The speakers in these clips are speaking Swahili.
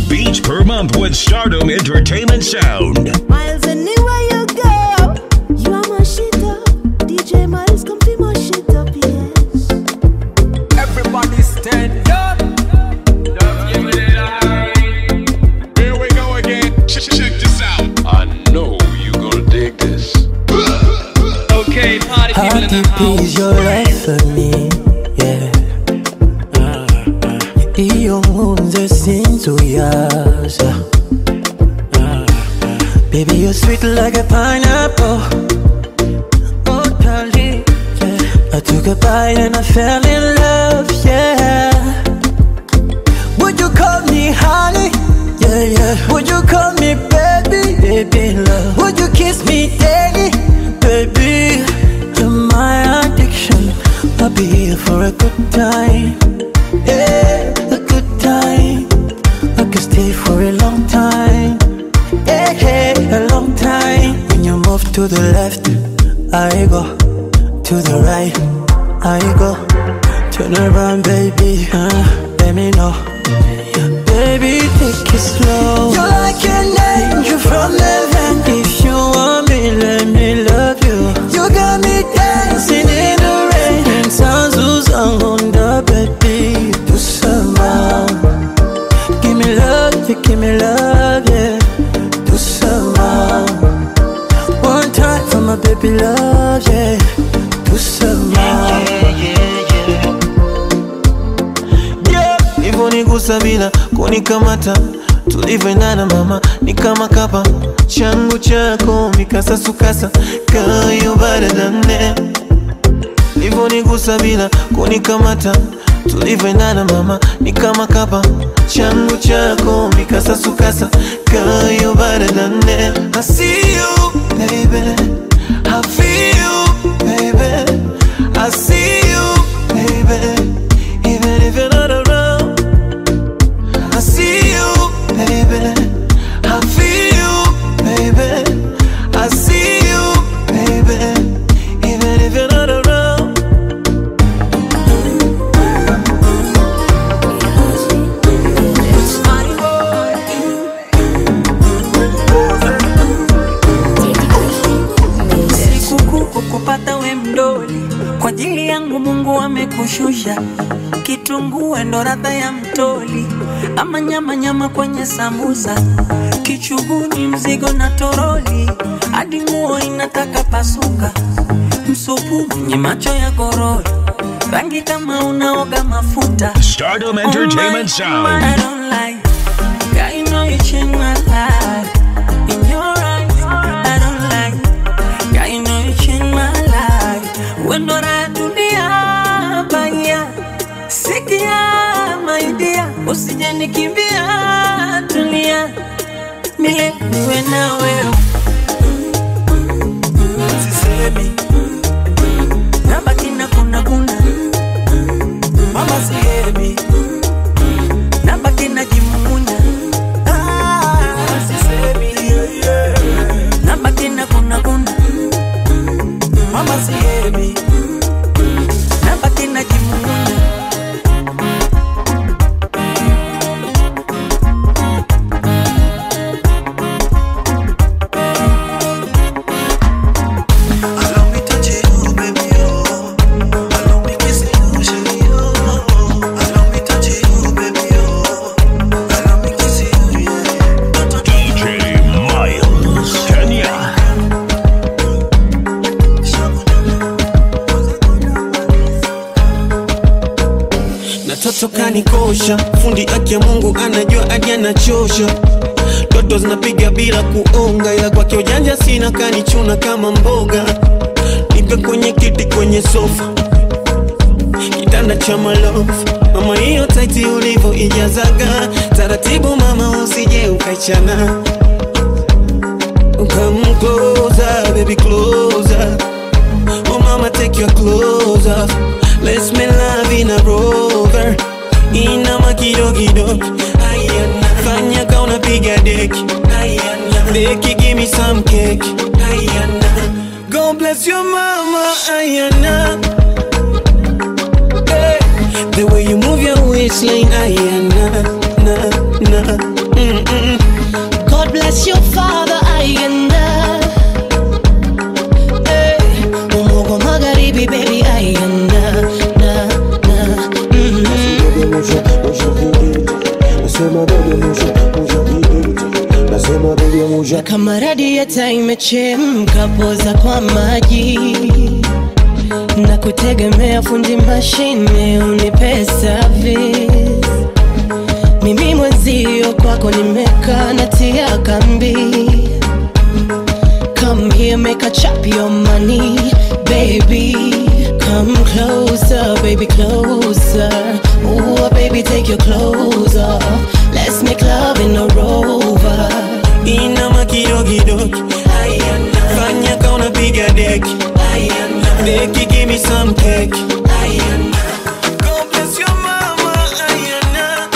beats per month with Stardom Entertainment Sound. Miles anywhere you go, you are my shit up. DJ Miles, come be my shit up, yes. Everybody stand up. Here we go again. Check, check this out. I know you gonna dig this. Okay, party people How in the deep house. is your life for me? Yeah. Iyo nkunze sinzuyaza Baby you're sweet like a pineapple Oh darling yeah. I took a bite and I fell in love Yeah Would you call me honey? Yeah, yeah Would you call me baby? Baby love Would you kiss me daily? Baby You're my addiction I'll be here for a good time Yeah, a good time I could stay for a long time Yeah, yeah, a long time When you move to the left I go To the right I go Turn around baby uh, Let me know Baby, take it slow. You're like an angel from heaven. If you want me, let me love you. You got me dancing in the rain. And sounds who's on the baby. Do some Give me love, you give me love, yeah. Do some One time for my baby love, yeah. Do some Yeah, Hivonigusa bila kunikamata tulivyoendana mama ni kama kapa changu chako mikasasukasa kayo baradane Hivonigusa bila kunikamata tulivyoendana mama ni kama kapa changu chako mikasasukasa kayo baradane I see you baby I feel you baby I see you baby even if you're not around I see you, baby. I feel you, baby. I see you, baby. Even if you're not around. Sikukuu kukupata we mdoli, kwa ajili yangu Mungu amekushusha. Kitunguu ndo radha ya mtoli, ama nyama nyama kwenye sambusa, kichuguni mzigo na toroli, hadi nguo inataka pasuka, msupu mwenye macho ya gorori, rangi kama unaoga mafuta. Stardom Entertainment Sound. I don't like. God, you know you changed my life. In your eyes, I don't like. God, you know you changed my life. When do I do the baya? Sikia, my dear. Usije nikimbia, tulia. Mile niwe na wewe. Sisemi. Nabaki na kuna kuna. Mama sihemi nabaki najimumunya Ah, sisemi, yeah, yeah. nabaki na kuna kuna mama sihemi nabaki najimumunya Allow me touch you, baby, oh. Allow me kiss you, shawty, oh. Allow me touch you, baby, oh. Allow me kiss you, yeah. DJ Miles, Kenya. na toto kanikosha fundi aki ya mungu anajua hadi anachosha toto zinapiga bila kuonga ila kwake ujanja sina kanichuna kama mboga nipe kwenye kiti kwenye sofa kitanda cha malofu mama hiyo taiti ulivyo ijazaga taratibu mama usije ukaichana Come closer, baby, closer. Oh, mama, take your clothes off. Let's make love in a rover. Inama kidogo Ayana. Fanya ka unapiga deki Ayana. Deki, give me some cake Ayana. God bless your mama Ayana. Hey. The way you move your waistline Ayana. Na, na. bless your father ayanda Eh, Umogo magharibi baby ayanda na na mhm. Na kama radieta imechemka poza kwa maji na kutegemea fundi mashine unipe service mimi mwenzio kwako nimekaa natia kambi come here make a chop your money baby come closer baby closer Ooh, baby take your clothes off let's make love in a rover inama kidogidogi fanya ka unapiga deki deki give me some cake God bless your mama, Ayana.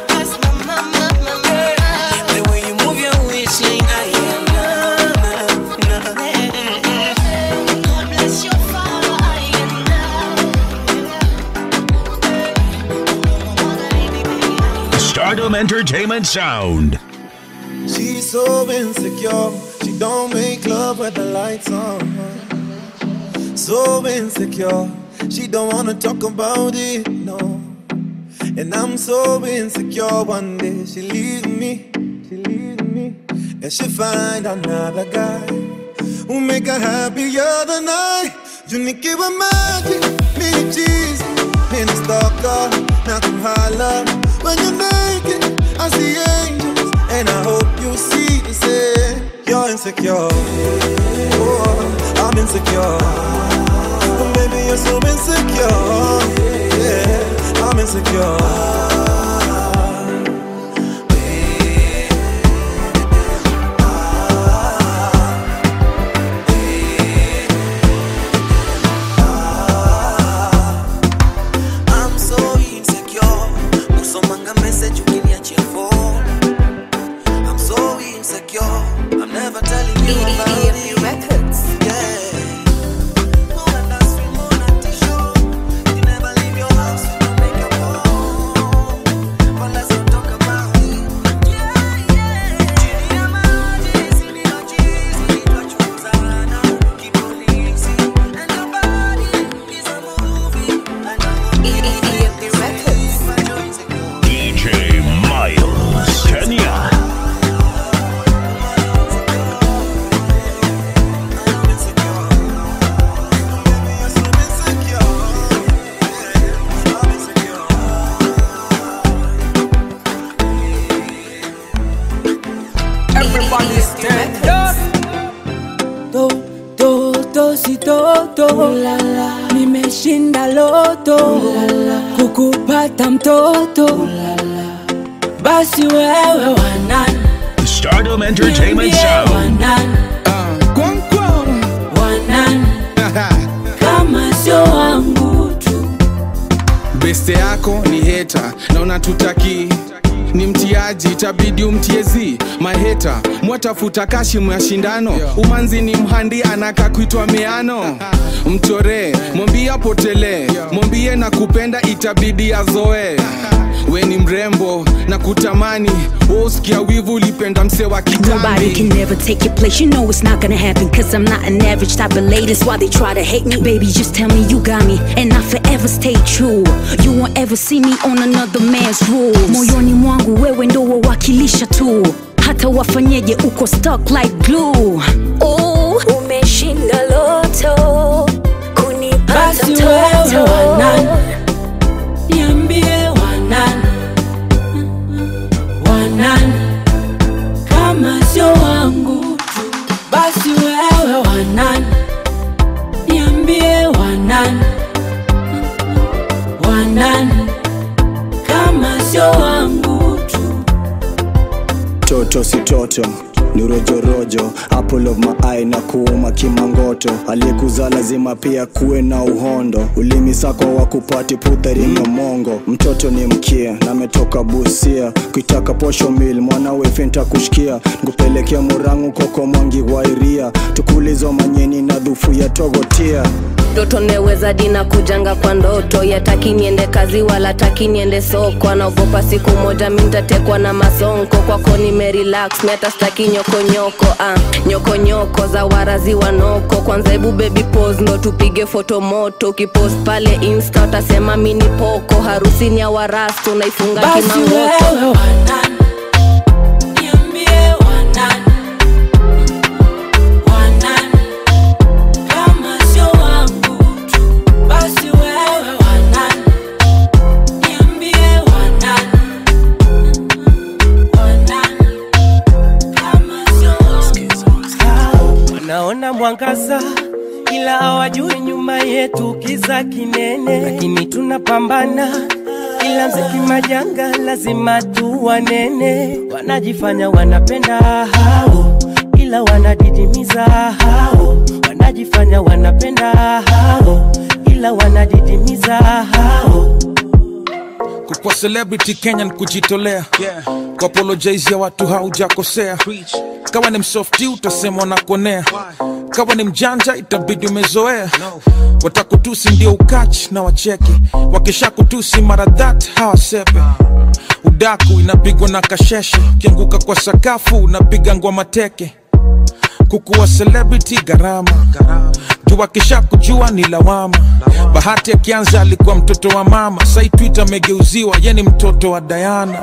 The way you move your waistline, Ayana. God bless your father, Stardom Entertainment Sound. She's so insecure. She don't make love with the lights on. So insecure. She don't wanna talk about it, no. And I'm so insecure. One day she leaves me, she leaves me, and she find another guy who make her happier than I. You need wa maji, me cheese, me the stalker, na kuhala. When you're naked, I see angels, and I hope you see the same. You're insecure, oh, I'm insecure. Oh, baby, you're so insecure. Yeah, I'm insecure. I'm so insecure. Usomanga message ukiniachia phone. I'm so insecure. I'm never telling you about it. Records. Yeah. More than that, sweet, more than tissue. You never leave your house with no makeup on. But let's not talk about it. Yeah, yeah. Chini ya maji, sini ya cheese, tunachunguzana, kipolisi. And your body is a movie. And I Records. DJ Miles Kenya. Everybody stand up. to to to si toto nimeshinda loto kukupata mtoto basi wewe wanani Stardom Entertainment Niambie Sound. wanani wanani kama sio wangu tu beste yako ni heta na unatutaki ni mtiaji itabidi umtiezi maheta mwatafuta kashimu ya shindano umanzi ni mhandi anaka kuitwa meano mchoree mwambie apotelee mwambie na kupenda itabidi azoe we ni mrembo na kutamani wosikia wivu ulipenda mse wa Nobody can kitambi never take your place. You know it's not gonna happen. Cause I'm not an average type of lady. That's why they try to hate me. Baby, just tell me you got me. And I forever stay true. You won't ever see me on another man's rules. Moyoni mwangu wewe ndo wawakilisha tu. Hata wafanyeje uko stuck like glue. Oh, umeshinda loto. Kunipata basi wewe wanani niambie wanani wanani kama sio wangu tu basi wewe wanani niambie wanani wanani kama sio wangu tu toto si toto ni rojorojo apple of my eye na kuuma kimangoto aliyekuzaa lazima pia kuwe na uhondo ulimi sako wa kupati puthari mongo mtoto ni mkia na ametoka busia kuitaka posho mil mwanawe finta kushikia nkupelekea murangu koko mwangi wairia tukulizo manyeni na dhufu ya togotia ndoto neweza dina kujanga kwa ndoto yataki niende kazi wala taki niende soko anaogopa siku moja mi ntatekwa na masonko kwako nimerelax mi hata staki nyokonyoko ah, nyokonyoko za warazi wanoko kwanza hebu baby pose ndo tupige foto moto ukipost pale insta utasema mini poko harusini ya warastu unaifunga Basi kimangoto wewe Niambie wanani, wanani, kama sio wangu tu. Basi wewe wanani, niambie wanani, wanani, kama sio wangu. wanaona mwangaza ila hawajui nyuma yetu kiza kinene, lakini tunapambana ila mziki majanga lazima tuwanene. Wanajifanya wanapenda hao, ila wanadidimiza hao. Wanajifanya wanapenda hao, ila wanadidimiza hao. kukwa celebrity kenyan kujitolea yeah. kuapologize ya watu haujakosea kawa ni msofti utasemwa na konea kawa ni mjanja itabidi umezoea watakutusi ndio ukach na wacheke wakisha kutusi mara that hawasepe udaku inapigwa na kasheshe ukianguka kwa sakafu unapiga ngwa mateke kukuwa celebrity gharama juu akisha kujua ni lawama bahati akianza alikuwa mtoto wa mama sai twitter amegeuziwa ye ni mtoto wa dayana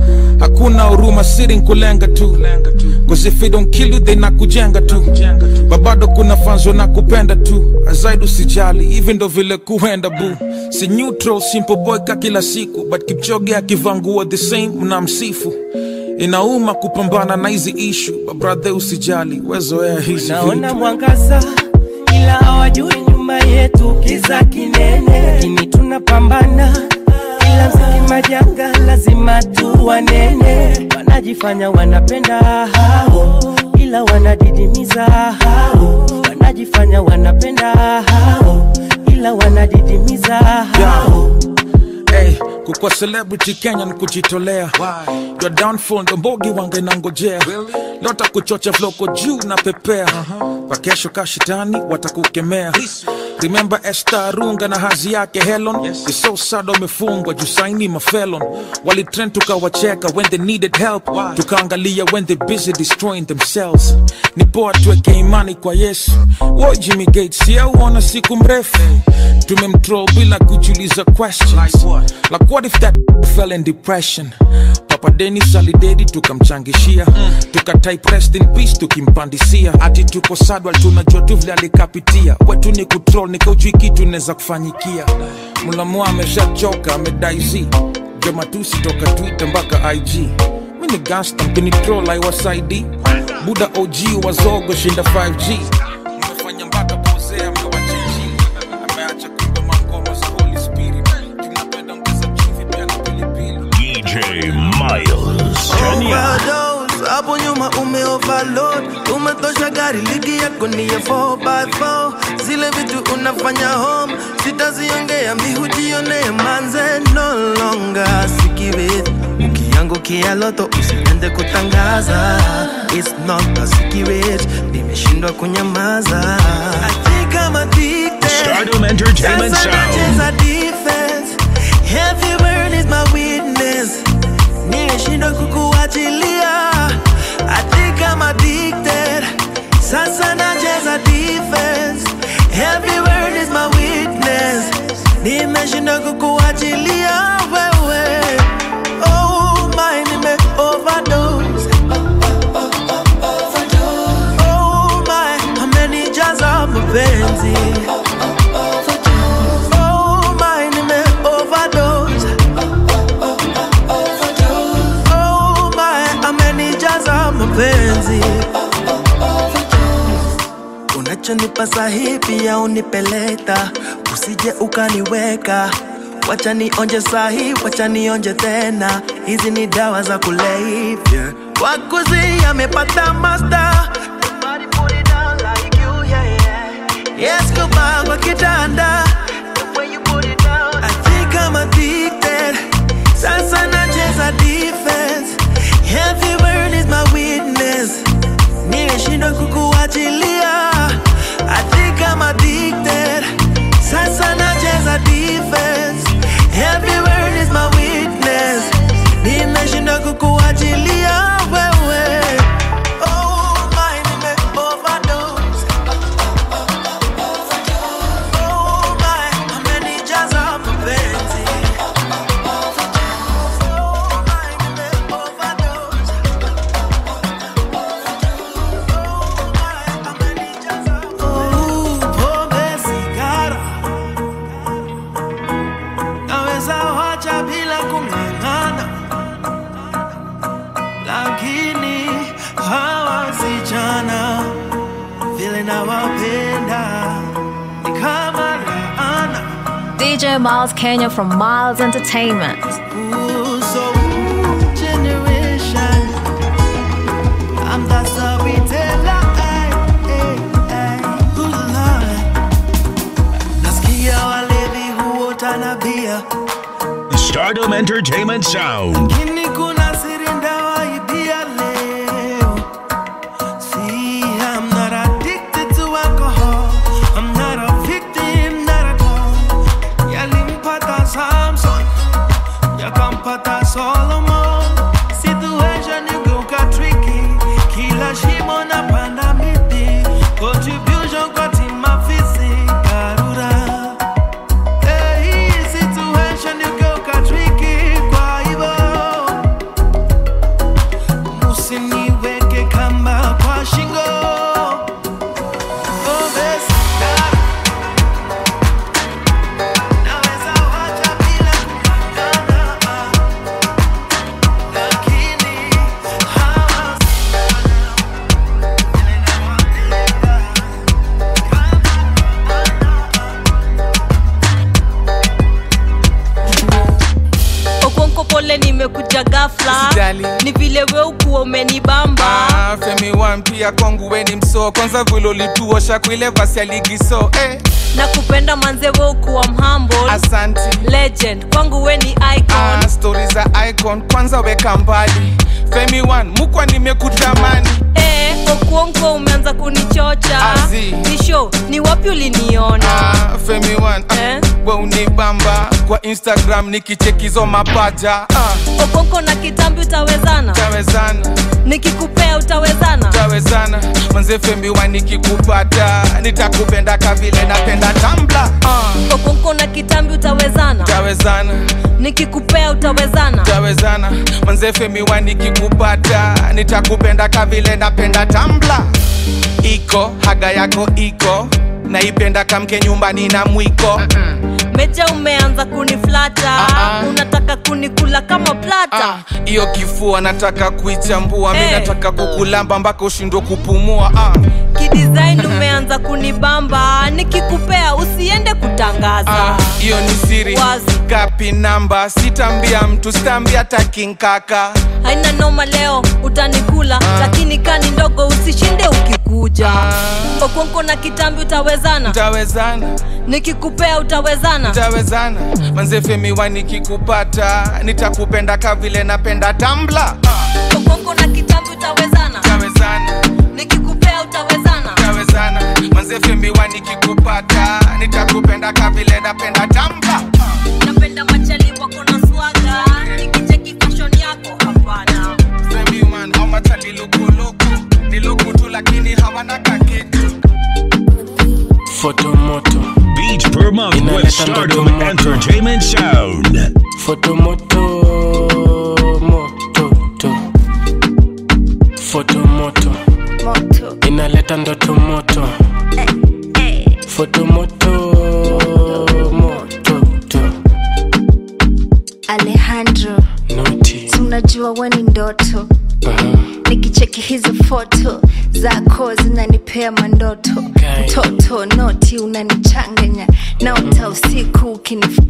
hakuna huruma siri nkulenga tu Cause if they don't kill you they nakujenga tu babado kuna fanzo na kupenda tu azaidi usijali hivi ndo vile kuenda bu si neutral simple boy ka kila siku but kipchoge akivangua the same mnamsifu inauma kupambana na hizi ishu babrathe usijali wezoea hizi Naona vitu mwangaza ila hawajui nyuma yetu kiza kinene, lakini tunapambana ila mziki majanga lazima tuwanene. Wanajifanya wanapenda hao, ila wanadidimiza hao. Wanajifanya wanapenda hao, ila wanadidimiza hao. hey, kukwa celebrity kenya ni kujitolea your downfall ndo mbogi wange nangojea lota kuchocha vloko juu na pepea kwa kesho kashitani watakukemea remember Esther runga na hazi yake helon It's so sad wamefungwa juu saini mafelon walitrend tukawacheka when they needed help tukaangalia when they busy destroying themselves ni poa tuweke imani kwa yesu wo jimmy gates yauona siku mrefu tumemtroll bila kujiuliza questions like what if that fell in depression papa denis alidedi tukamchangishia tukatype rest in peace tukimpandisia ati tuko sadwal tunajua tu vile alikapitia wetu ni kutrol nikaujui kitu inaweza kufanyikia mlamua ameshachoka amedaizi jomatusi toka twitter mpaka ig mi ni gangsta mkinitrol aiwasaidi buda og wazogo shinda 5g mmefanya mpaka posea mewachenji ameacha kumbe mangoma za holy spirit tunapenda mkeza chumvi pia na pilipili DJ Miles. Kenya. Overdose, hapo nyuma ume overload umetosha gari ligi yako ni ya 4x4 zile vitu unafanya home sitaziongea mihujionee manze no longer sikirit ukiangukia loto usiende kutangaza It's not a secret nimeshindwa kunyamaza I think I'm addicted. Stardom Entertainment Sasa Sound. nacheza defense Heavy word is my witness nimeshindwa kukuachilia I think I'm addicted Sasa nacheza defense Every word is my witness Nimeshindwa kukuachilia wewe Oh my nime overdose Oh my amenijaza mapenzi Oh my nime overdose Oh my amenijaza mapenzi unachonipa sahi pia unipeleta usije ukaniweka wacha nionje sahi wacha nionje tena hizi ni dawa za kulevya wakuzi amepata master Yes, goodbye kwa kitanda I think I'm addicted Sasa nacheza defense Every word is my witness Nimeshindwa kukuachilia I think I'm addicted lakini hawa wasichana vile nawapenda ni kama laana DJ Miles Kenya from Miles Entertainment. Ooh, so generation I'm the storyteller ay, ay, ay. Ooh, Lord. nasikia walevi huota na bia Stardom Entertainment Sound. lakini kuna siri ndawaibia leo See, I'm not addicted to alcohol. I'm not a victim, not at all. Yalimpata Samson, yakampata Solomon. Situation igeuka tricky, kila shimo napanda miti. Contribution kwa timu afisi, Karura. Hey, situation igeuka tricky, kwa hivyo usiniweke kamba kwa shingo Oh, besi, dada. Naweza wacha bila kung'ang'ana, ah. Lakini hawa okonko pole nimekuja gafla Usijali. ni vile we ukuwa umenibamba Ah, femi wan pia kwangu weni msoo kwanza vile ulituosha kuile vasi ya ligi so eh. na kupenda manze we ukuwa mhambo asanti legend kwangu we ni icon ah, stori za icon kwanza weka mbali femi wan mukwa nimekutamani eh, okuonko umeanza kunichocha Azi. nisho ni wapi uliniona ah, femi wan ah, we unibamba kwa instagram nikichekizo mapaja ah, okonko na kitambi utawezana tawezana nikikupea utawezana tawezana manze femi wan nikikupata nitakupenda kavile napenda tambla ah, okonko na kitambi utawezana tawezana nikikupea utawezana tawezana manze femi wan nikikupata nitakupenda kavile napenda tambla iko haga yako iko naipenda kamke nyumbani na mwiko meja umeanza kuniflata unataka kunikula kama plata hiyo kifua nataka kuichambua mi Eh. nataka kukulamba mpaka ushindwe kupumua ah. kidesign umeanza kunibamba nikikupea usiende kutangaza Ah, hiyo ni siri Wazi. kapi namba sitambia mtu sitambia takinkaka haina noma leo utanikula lakini kani ndogo usishinde ukikuja okonko na kitambi utawezana tawezana nikikupea utawezana tawezana manze femiwa nikikupata nitakupenda kavile napenda tambla ah. okonko na kitambi utawezana tawezana nikikupea utawezana tawezana manze femiwa nikikupata nitakupenda kavile napenda tambla napenda machali wako na swaga nikicheki fashion yako hapana femiman au matali lukuluku ni luku tu lakini hawana kakitu fotomoto Beats per month with Inaleta Stardom ndoto moto. Entertainment Sound. fotomoto mototo fotomoto inaleta ndoto moto fotomoto mototo Alejandro, noti si unajua we ni ndoto nikicheki hizo foto zako zinanipea mandoto mtoto noti unanichanganya naota usiku ukinif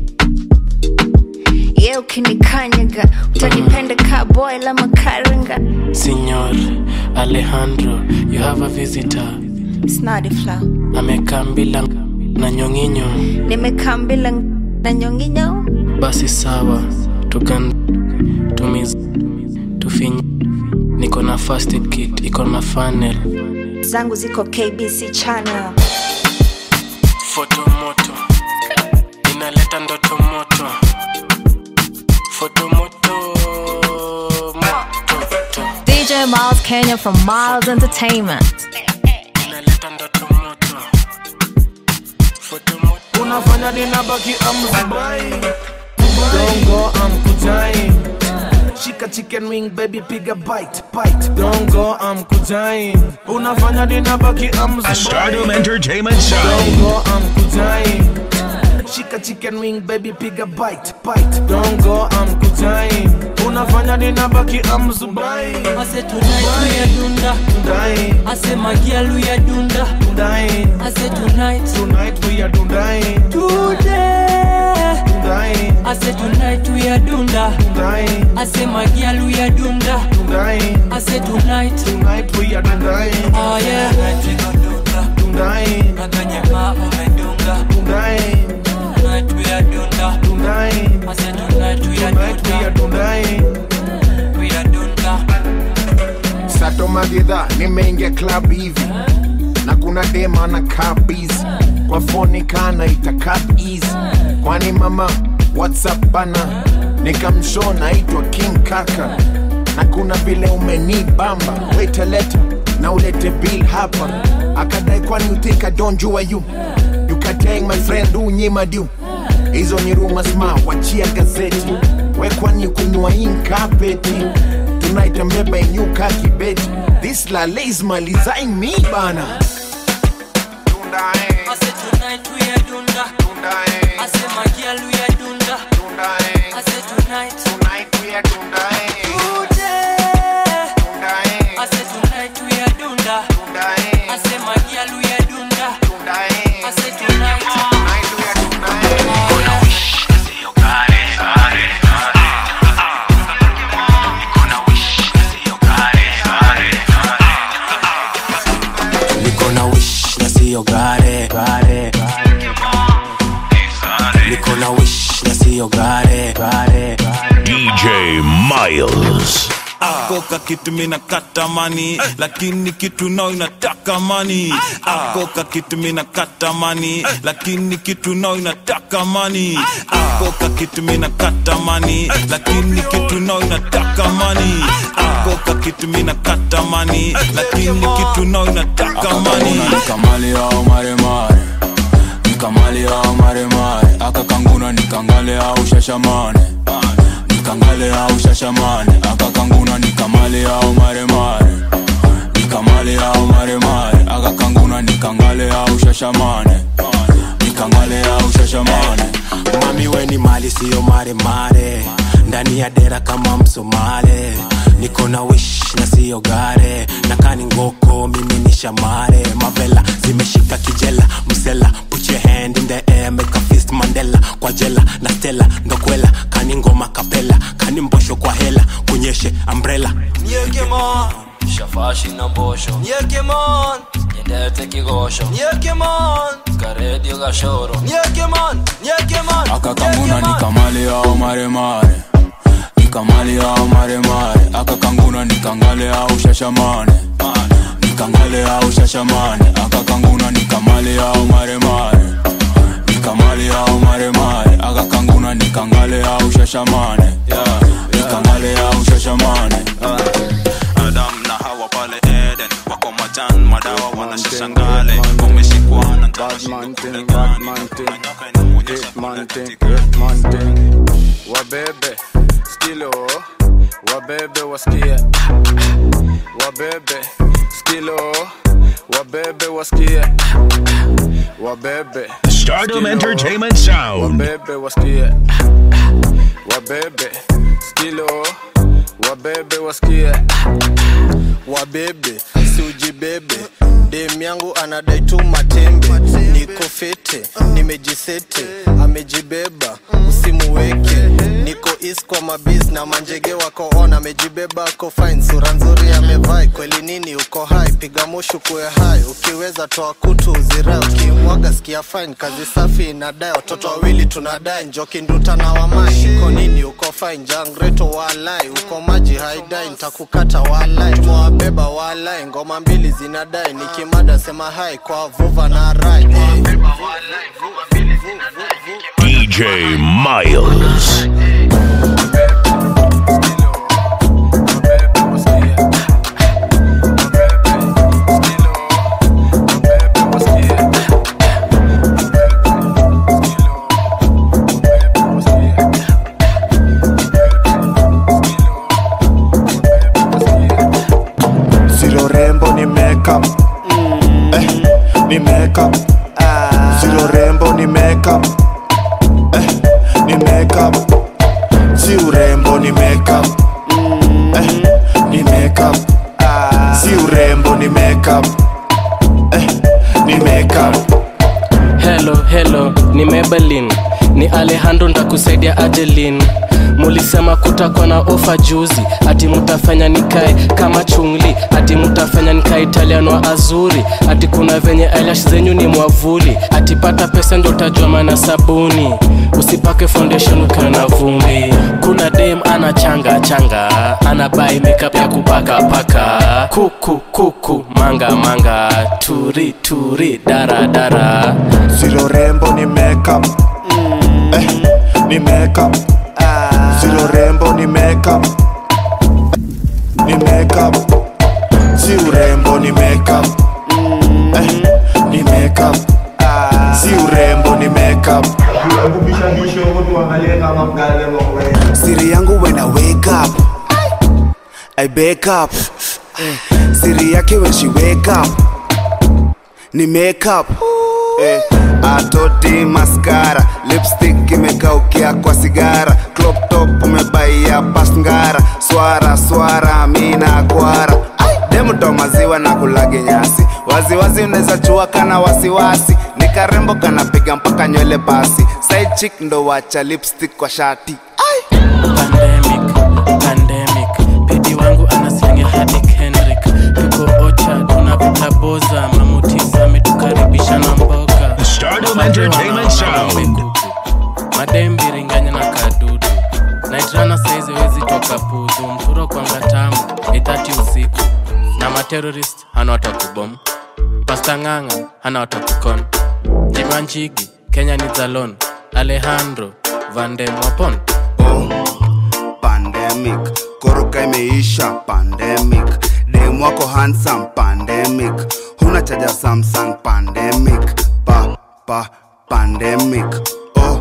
ye ukinikanyaga utanipenda ka boy la makaranga Signor Alejandro, you have a visitor. snadifla Amekaa mbila na nyonginyo. nimekambila na nyonginyo Basi sawa, tukan tumiz tufinyi. Niko na first aid kit, iko na funnel. zangu ziko kbc channel Foto moto inaleta ndoto moto. Foto moto moto DJ Miles Kenya from Miles Entertainment. inaleta ndoto moto. Foto moto unafanya ninabaki amzubai dongo amkujai shika chicken wing baby piga bite bite dongo amkujai unafanya ninabaki amzubai Stardom Entertainment Sound. dongo amkujai shika chicken wing baby piga bite bite dongo amkujai unafanya ninabaki amzubai ase tonight we are dunda Dundai. ase magialu we are dunda Dundai. ase tonight Tonight we are Dundai. today Dundai. ase tonight we are dunda Dundai. ase magialu we are dunda Dundai. ase tonight Tonight we are Dundai. oh yeah tonight we go dunda Dundai. naganye ma umedunga Dundai. tonight we are dunda Dundai. ase tonight we are Tonight we are dunda Dundai. we are dunda sato magedha nimeingia club hivi na kuna dema na kabizi kwa foni kana itakap easy kwani mama whatsapp bana nikamsho naitwa king kaka na kuna vile umenibamba weteleta na ulete bill hapa akadai kwani you think I don't jua you you kateng my friend unyima du hizo ni rumors ma wachia gazeti we kwani kunywa inkapeti tunaitembeba inyuka kibeti this lale is malizaing me bana ase tonight we are dunda ase magialu we are dunda ase tonight tonight we are dunda today ase tonight we are dunda ase magialu we are dunda ase tonight niko na wish na siyo gare gare niko na wish na siyo gare gare DJ Miles. akoka kitu mina katamani lakini kitu nao inataka mani akoka kitu mina katamani lakini kitu nao inataka mani akoka kitu mina katamani lakini kitu nao inataka mani akoka kitu mina katamani lakini kitu nao inataka mani nikamali au maremare nikamali au maremare akakanguna nikangale au shashamane nikangale au shashamane akakanguna nikamali au maremare nikamali au maremare akakanguna nikangale au shashamane nikangale au shashamane mami weni mali siyo maremare ndani ya dera kama msomale niko na wish na siyo gare nakani ngoko mimi ni shamare mavela zimeshika kijela msela put your hand in the air make a fist mandela kwa jela na stela ndokwela kani ngoma kapela kani mbosho kwa hela kunyeshe umbrella Nyekemon Shafashi na mbosho Nyekemon Nyendete kigosho Nyekemon Karedio gashoro Nyekemon Nyekemon akakanguna nikamali au maremare nikamali au maremare akakanguna nikangale au shashamane nikangale au shashamane akakanguna nikamali au maremare nikamali au maremare akakanguna nikangale au shashamane nikangale au shashamane adam na hawa pale eden wako majan madawa wanashashangale umeshikwa na wabebe skilo wabebe wasikie wabebe skilo wabebe wasikie wabebe Stardom skilo, Entertainment Sound. wabebe wasikie wabebe skilo wabebe wasikie wabebe siujibebe dem yangu anadai tu matembe niko fete nimejisete amejibeba usimuweke niko is kwa mabis na manjege wako on amejibeba ako fine sura nzuri amevai kweli nini uko hai piga mushu kuwe hai ukiweza toa kutu uzirai ukimwaga sikia fine kazi safi inadai watoto wawili tunadai njoki nduta na wamai iko nini uko fine jangreto walai uko maji haidai ntakukata walai tumewabeba walai ngoma mbili zinadai nikimada sema hai kwa vuva na rai hey. DJ Miles. Zero rembo ni makeup eh, ni makeup Zero rembo ni makeup eh, ni makeup Si urembo ni makeup ni makeup eh, ni makeup helo helo ni mebelin ni alejandro ntakusaidia adelin mulisema kutakuwa na ofa juzi ati mutafanya nikae kama chungli ati mutafanya nikae italian wa azuri ati kuna venye eyelash zenyu ni mwavuli ati pata pesa ndo utajua mana sabuni usipake foundation ukiwa na vumbi kuna dem ana changa changa ana bai makeup ya kupaka paka kuku kuku manga manga turi turi dara dara zero rembo ni makeup eh, ni makeup zero rembo ni makeup ni makeup si urembo ni makeup eh, ni makeup si urembo ni makeup siri yangu when I wake up I wake up eh, siri yake when she wake up ni makeup eh, atoti maskara lipstick imekaukia kwa sigara crop top umebaia pasngara swara swara mina kwara demuto maziwa na kulage nyasi waziwazi unaweza chua kana wasiwasi ni karembo kanapiga mpaka nywele basi side chick ndo wacha lipstick kwa shati pandemic pandemic pedi wangu anasenge hadi kendrick tuko ocha tunavuta boza mamutisa ametukaribisha na mboga Stardom Entertainment Sound. madembiringanya na kadudu naitrana saizi wezi toka puzu mfuro kwanga tamu itati usiku na materorist hana watakubom pasta ng'ang'a hana watakukon jimanchigi kenya ni zalon alejandro vandemwapon pandemic koroka imeisha pandemic dem wako handsome pandemic huna chaja samsung pandemic pa pa pandemic oh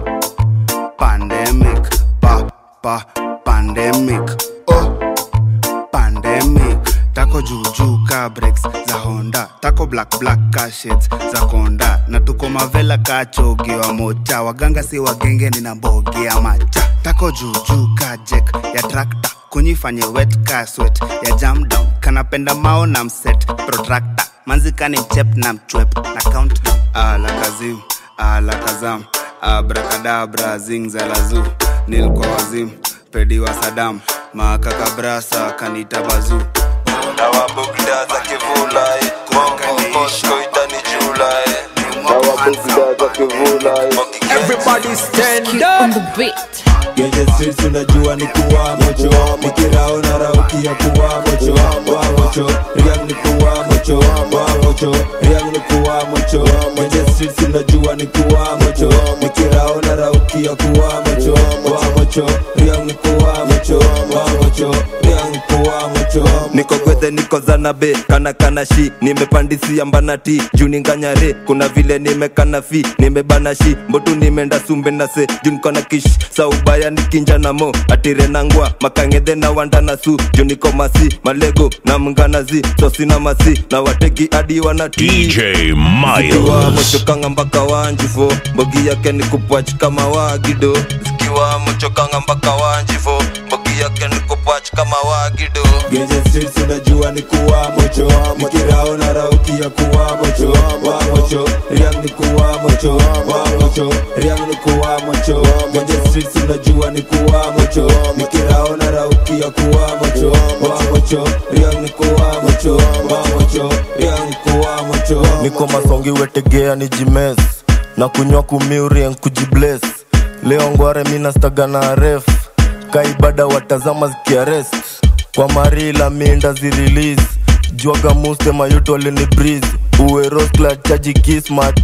pandemic pa pa pandemic oh pandemic tako juujuu ka breaks za honda tako black black ka shades za konda na tuko mavela ka chogi wa mocha waganga si wagenge nina mbogi ya macha tako juujuu ka jek ya trakta kunyifanye wet ka swet ya jam down kanapenda mao na mset protractor manzikani mchep na mchwep na countdown ala kazim ala kazam abrakadabra zingzalazu nilkwa wazim pedi wa sadam makakabrasa kanita bazuu dawa bugda za kivulai mokokosko itani julai dawa bugda za kivulai Everybody stand up. Genje streets unajua ni kuwa mocho Mikirao na rauki ya kuwa mocho Wa mocho, riang ni kuwa mocho Wa mocho, riang ni kuwa mocho Genje streets unajua ni kuwa mocho Mikirao na rauki ya kuwa mocho Wa mocho, riang ni kuwa mocho Wa mocho, riang ni kuwa mocho niko gwethe niko zanabe kana kana shi nimepandisia mbanati juu ninganyare kuna vile nimekana fi nimebana shi mbotu nimeenda sumbe na se juu niko na kish saubaya nikinja na mo atire nangwa makangedhe na wanda na su juu niko masi malego na mnganazi sosi na masi na wateki hadi wanati DJ Zikiwa Miles. mochokanga mpaka wanjifo mbogi yake ni kupwach kama wagido zikiwa mochokanga mpaka wanjifo mbogi yake ni kupwach kama wagido Genje streets unajua ni kuwa mocho Mikirao na rauki ya kuwa mocho Wa mocho, riang ni kuwa mocho Wa mocho, riang ni kuwa mocho Genje streets unajua ni kuwa mocho Mikirao na rauki ya kuwa mocho Wa mocho, riang ni kuwa mocho Wa mocho, riang ni kuwa mocho niko masongi wetegea ni jimes na kunywa kumiurien kujibles leo ngware minastaga na ref kaibada watazama zikiarest kwa marila minda zirelease jwaga muste mayuto alini breeze uweroskla chaji kismat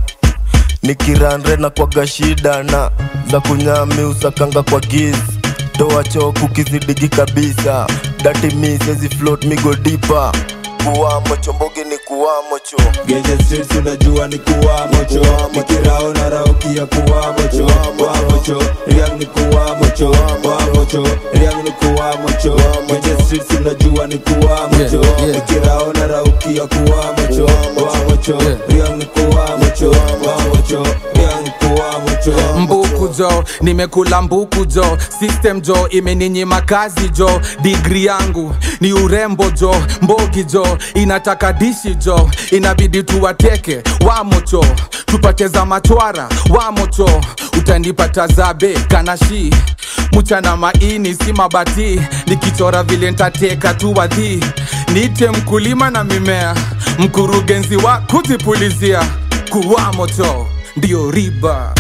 nikiranre na kwaga shida na za kunyami usakanga kwa giz toa choku kizidigi kabisa dati mi sezi float migo dipa kuwamo chombogi ni kuwamo cho Genje streets unajua ni kuwa mocho Mikirao na rauki ya kuwa mocho Wa mocho, riang ni kuwa mocho Wa mocho, riang ni kuwa mocho Genje streets unajua ni kuwa mocho Mikirao na rauki ya kuwa mocho Wa mocho, riang ni kuwa mocho Wa mocho, riang ni kuwa mocho mbuku jo nimekula mbuku jo system jo imeninyima kazi jo digri yangu ni urembo jo mbogi jo inataka dishi jo inabidi tuwateke wamocho tupate za machwara wamocho utanipata zabe kanashi mchana maini si mabati nikichora vile ntateka tu wadhi niite mkulima na mimea mkurugenzi wa kujipulizia kuwa moto ndio riba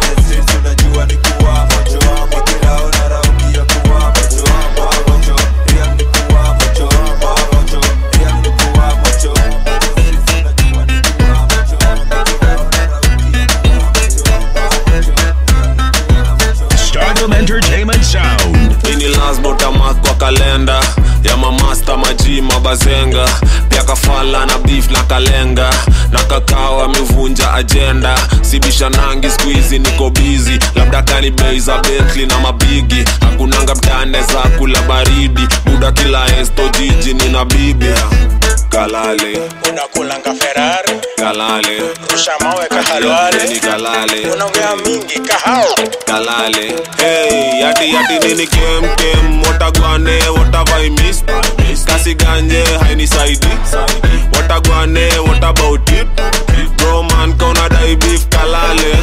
Stardom Entertainment Sound. ini lasbotamak kwa kalenda ya mamasta maji mabazenga pia kafala na beef na kalenga na kakao amevunja ajenda sibisha nangi skuizi niko bizi labda kani bei za betli na mabigi hakunanga mtane za kula baridi buda kila esto jiji nina bibi kalale unakulanga ferari kalale rusha mawe kahalwale ni kalale unaongea mingi kahao kalale hey yati yati nini kem kem watagwane watavaimis kasi ganje hainisaidi watagwane what about it bro man kauna dai beef kalale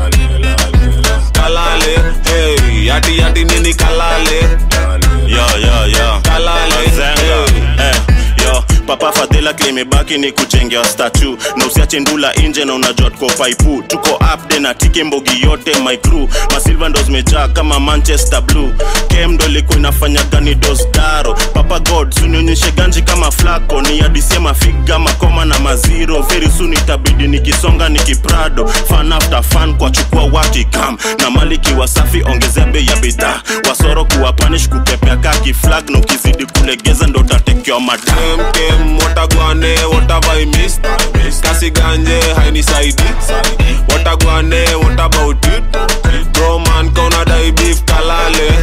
kalale hey yati yati nini kalale yo yo yo kalale Mazenga. Eh, yo papa fadhila klimebaki ni kujengewa statu na usiache ndula nje na unajua tuko paipu tuko upde na tike mbogi yote my crew masilva ndo zimejaa kama manchester blue kem ndo ilikuwa inafanya gani dosdaro papa god sunionyeshe ganji kama flako ni adisie mafiga makoma na maziro very soon itabidi nikisonga nikiprado fan after fan kwa chukua wakikam na maliki wasafi ongezea bei ya bidhaa wasoro kuwa panish kupepea kaki flag na ukizidi kulegeza ndo utatekewa madam kem kem watagwane watavaimis kasi ganje hainisaidi watagwane what about it bro man kauna dai beef kalale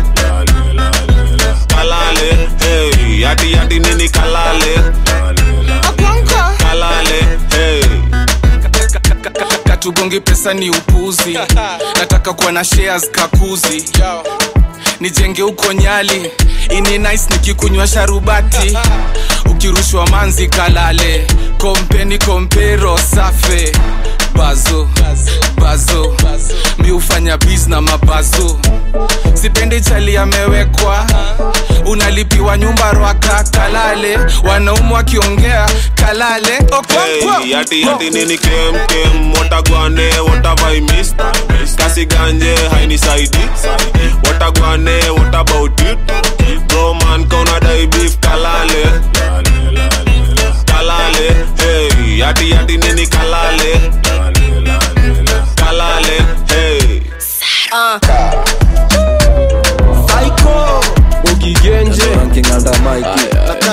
kalale hey yati yati nini kalale kalale hey katugongi pesa ni upuzi nataka kuwa na shares kakuzi nijenge huko nyali ini nice nikikunywa sharubati ukirushwa manzi kalale kompeni kompero safe bazo bazo mi hufanya bis na mabazo sipendi chali amewekwa unalipiwa nyumba rwaka kalale wanaumu wakiongea kalale Okonkwo. Hey, yati yati nini kem kem watagwane watavaimis kasi ganje hainisaidi watagwane what about it bro man kauna dai beef kalale kalale hey yati yati nini kalale kalale hey Psycho Ukigenje Ranking under Mikey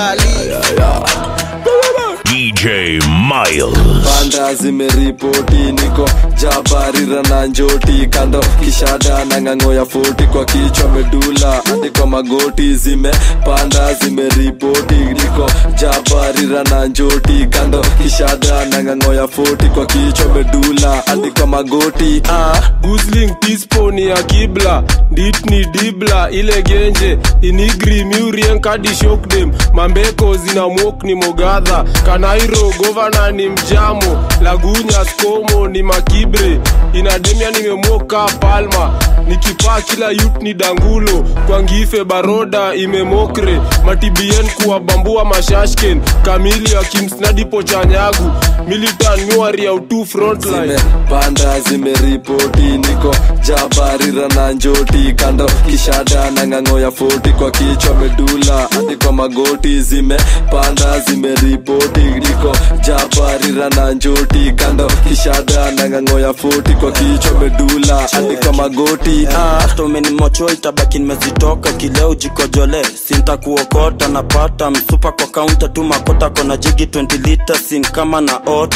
DJ Miles. Banda zimeripoti niko jabarira na njoti kando kishada na ng'ang'o ya foti kwa kichwa medula hadi kwa magoti zimepanda zimeripoti niko jabarira na njoti kando kishada na ng'ang'o ya foti kwa kichwa medula hadi kwa magoti ah. gusling tisponi ya kibla ditni dibla ile genje inigri miurien kadi shokdem mambeko zina mwok ni mogadha kanairo govana ni mjamo lagunya skomo ni makibre inademia nimemoka palma nikipaa kila yut ni dangulo kwa ngife baroda imemokre matibien kuwabambua mashashken kamili akimsnadipo chanyagu militan nyuari ya utu frontline zimepanda zimeripoti niko jabarira na njoti kando kishada na ng'ang'o ya foti kwa kichwa medula hadi kwa magoti zimepanda zimeripoti niko jabarira na njoti kando kishada na ng'ang'o ya foti kwa kichwa medula hadi kwa magoti ah. hata umenimocho itabaki nimezitoka kileo jikojole sinta kuokota napata msupa kwa kaunta tu makota kona jigi 20 lita sin kama na ota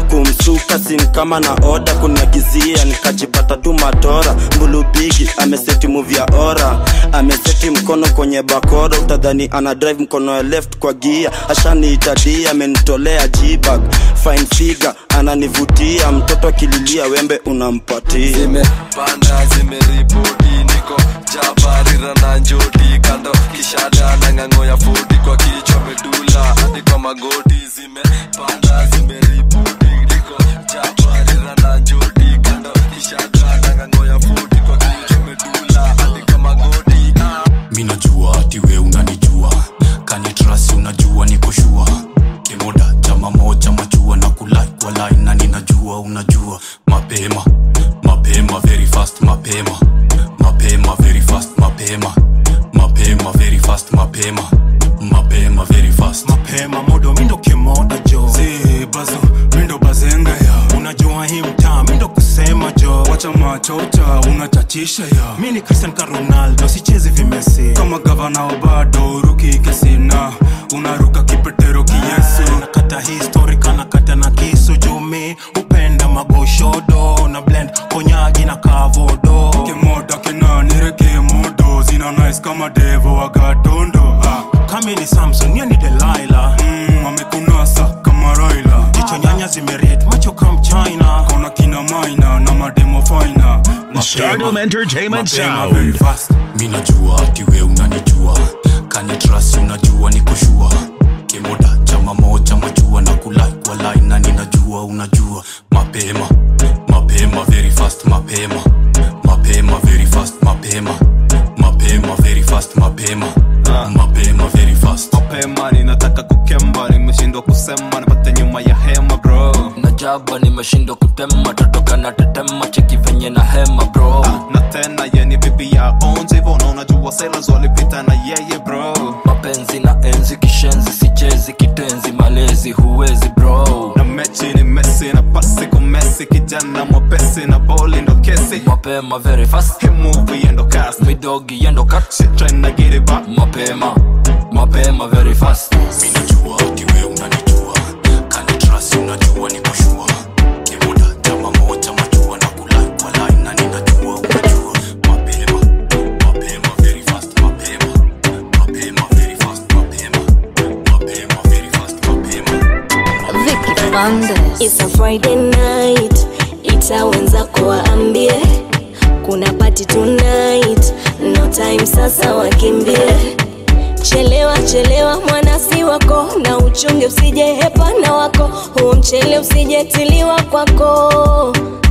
kumsuka sin kama na oda kuniagizia nikajipata tu matora mbulubigi ameseti muvi ya ora ameseti mkono kwenye bakora utadhani ana drive mkono ya left kwa gia ashaniitadia amenitolea jibag fine figure ananivutia mtoto akililia wembe unampatia zimepanda zimeripoti niko jabarira na njoti kando kishada na ng'ang'o ya foti kwa kichwa medula hadi kwa magoti zimepanda zimeripoti niko jabarira na njoti kando kishada na ng'ang'o ya foti kwa kichwa medula hadi kwa magoti mi najua ati we unanijua kanitrasi unajua nikoshua kimoda chama moja machua na kulai kwa line na ninajua unajua mapema mapema very fast mapema mapema very fast mapema mapema very fast mapema mapema very fast mapema modo mindo kimoda jo si bazo mindo bazenga ya unajua hii mtaa mindo kusema jo wacha machota unachachisha ya mi ni cristian ka ronaldo sichezi vimesi kama gavana wa bado ruki kesina unaruka kipetero kiyesu nakata histori kanakata na kisu jumi upenda magoshodo na blend konyagi na kavodo kemoda kenanire kemodo zina nice kama devo wagatondo ah. kami ni samson niye ni delaila mm, amekunasa kama raila jicho nyanya zimeret macho kam china kona kina maina na mademo faina Stardom Entertainment Mapema, Sound. very fast. mi najua ati we unanijua kanitrasi unajua nikoshua kimoda chama moja machua na kulai kwa line na ninajua unajua mapema mapema very fast mapema mapema very fast mapema mapema very fast mapema mapema very fast mapema ninataka kukemba nimeshindwa kusema nipate nyuma ya hema bro najaba nimeshindwa kutema totoka na tetema cheki venye na hema bro na tena yeni bibi ya onje hivyo na unajua sailors walipita na yeye bro mapenzi na enzi kishenzi sichezi kitenzi malezi huwezi bro na mechi ni mesi na pasi kumesi kijana mwepesi na boli ndo kesi mapema very fast hii movie endo cast midogi yendo kat shit trying to get it back mapema mapema very fast mi najua ati we unanijua kanitrasi unajua nikoshua kimoda chama moja machua na kulai kwa line na ninajua unajua mapema mapema very fast mapema mapema very fast mapema mapema very fast mapema It's a Friday night, ita wenzako waambie kuna party tonight, no time sasa wakimbie. Chelewa chelewa mwanasi wako, na uchunge usije hepana wako, huo mchele usijetiliwa kwako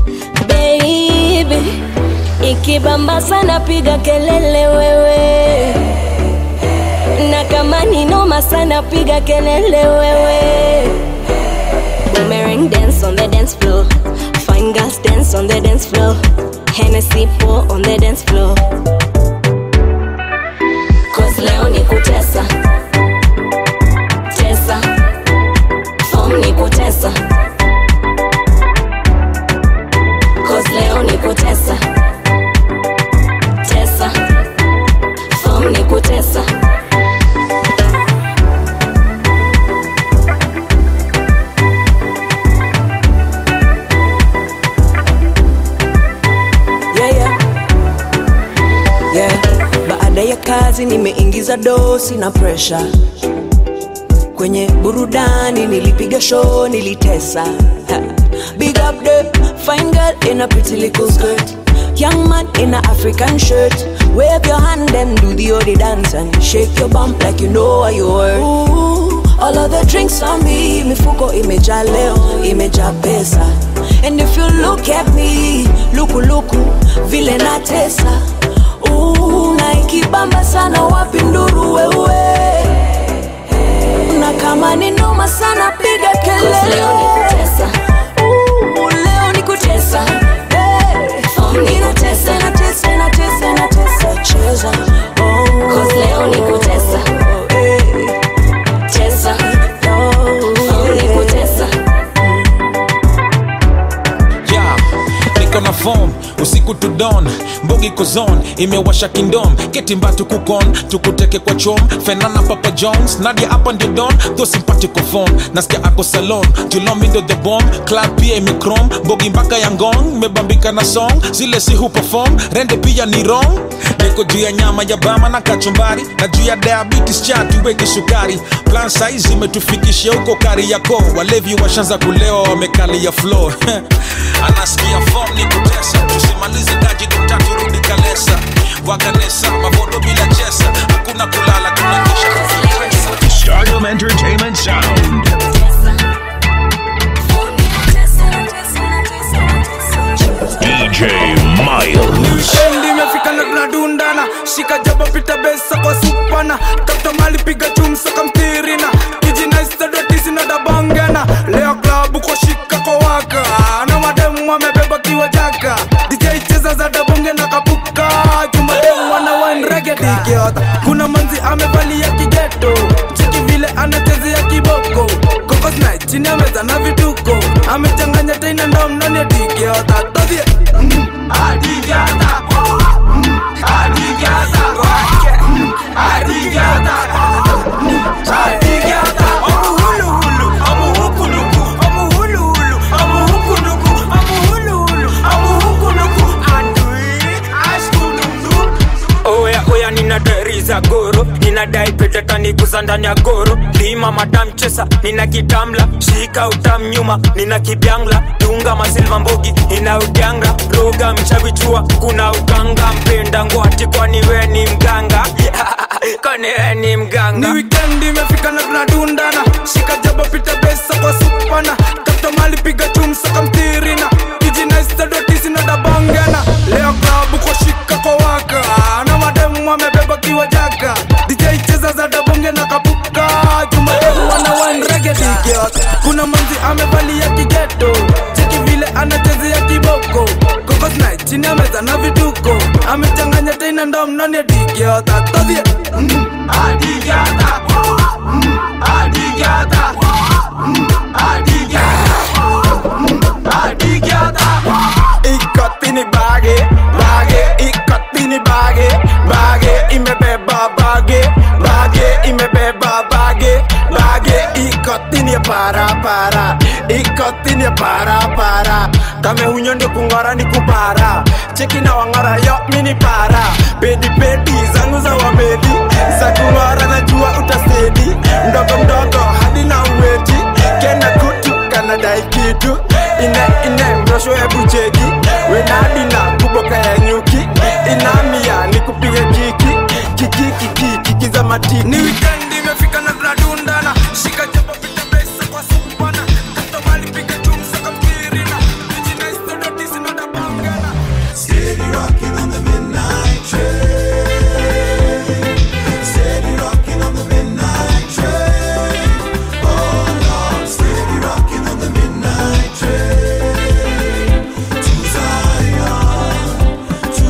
baby. Ikibamba sana piga kelele wewe, na kama ni noma sana piga kelele wewe. Boomerang dance on the dance floor. Fine girls dance on the dance floor. Hennessy pour on the dance floor. Cause leo ni kutesa. Tesa. Form ni kutesa. Cause leo ni kutesa. Tesa. Form ni kutesa. yeah, yeah. Yeah. Baada ya kazi nimeingiza dosi na presha kwenye burudani, nilipiga show, nilitesa Ha. Big up the fine girl in a pretty little skirt Young man in a African shirt Wave your hand and do the odi dance And shake your bump like you know what you worth Ooh, All of the drinks on me Mifuko imejaa leo, imejaa pesa And if you look at me Luku luku, vile natesa Ooh, na ikibamba sana wapi nduru wewe na kama ni noma sana piga kelele Leo ni kutesa. Ooh, leo ni kutesa Hey, inatesa inatesa inatesa inatesa cheza Oh. Cause leo ni kutesa. Hey. Tesa. Oh, Form ni kutesa. yeah. niko na form usiku to dawn mbogi mbogi kozon imewasha kindom ketimba tukukon tukuteke kwa chom fenana papa jones nadia hapa ndio don tho simpatiko phone nasikia ako salon julomindo the bomb club pia imikrom mbogi mpaka ya ngong mebambika na song zile si huperform rende pia ni wrong niko juu ya nyama ya bama na kachumbari na juu ya diabetes cha tuweke sukari plan size imetufikisha huko kari yako walevi washanza kulewa wamekali ya floor anasikia form ni kutesa tusimalize daji tutatu rudi kalesa wakanesa mavodo bila chesa hakuna kulala tunakesha Stardom Entertainment Sound. DJ Miles. Shendi imefika na tunadundana shika jaba pita besa kwa supana kapta mali piga chumsa kamtirina kijina istadotisi na dabangana leo klabu kwa shika kwa waka na mademu wamebeba kiwa jaka DJ cheza za dabonge na kapuka jumademu wana wine reggae digiota kuna manzi amevalia kigeto cheki vile anachezea kiboko kokos night chini ya meza na vituko amechanganya tena ndo mnani ya digiota todhie Adigata Adigata Adigata Adigata Amu hulu hulu Amu huku nuku Amu hulu hulu Amu huku nuku Amu hulu hulu Amu huku nuku Andui Ashkunundu oya oya nina deri za goro ninadai petetaniguza ndani ya goro lima madam chesa nina kitamla shika utam nyuma nina kibyangla dunga masilva mbogi ina udyanga roga mchavichua kuna uganga mpenda ngwati kwani we ni mganga kwani we ni mganga ni wikendi imefika na tunadundana shika jaba pita besa kwa supana kapta mali piga chumsa kamtirina kijina istadotisi na dabangana leo klabu kwa shika kwa waka na mademu wamebeba kiwa jaka DJ cheza za dabonge na kapuka jumademu wana wine reggae digiot kuna manzi amevalia kigeto cheki vile anachezea kiboko kokos night chini ya meza na vituko amechanganya tena ndo mnani ya digiot atodhie Adigata Adigata Adigata ikotini bage bage ikotini bage bage imebeba bage bage imebeba bage bage ikotini ya para para ikotini ya para para kame hunyo ndio kungora ni kupara cheki na wangora yo mini para pedi pedi zangu za wamedi za kungora najua utasedi mdogo mdogo hadi na uweti kena kutu kanadai kitu ine ine mrosho hebu cheki wenadina kuboka ya nyuki inamia ni kupiga kiki kiki kiki kiki za matiki ni wikendi imefika na tunadundana shika jaba pita besa kwa supana kapta mali piga chumsa kamtirina kijina istadotisi na dabangana Steady rocking on the midnight train. Steady rocking on the midnight train. Oh Lord, steady rocking on the midnight train. To Zion, to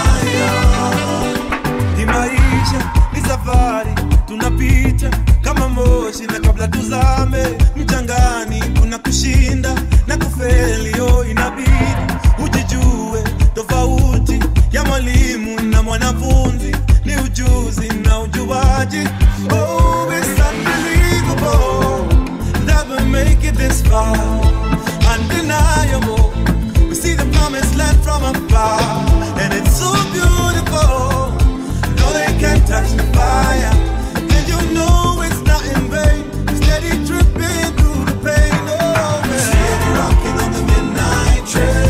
Zion. Ni maisha, ni safari, tunapita kama moshi, na kabla tuzame mchangani, kuna kushinda na kufeli. Oh, inabidi ujijue tofauti ya mwalimu na mwanafunzi ni ujuzi na ujuaji. Oh, it's unbelievable that we make it this far, undeniable. We see the promised land from afar, and it's so beautiful. No, they can't touch the fire, and you know it's not in vain. Steady dripping through the pain. Oh, man. Steady rocking on the midnight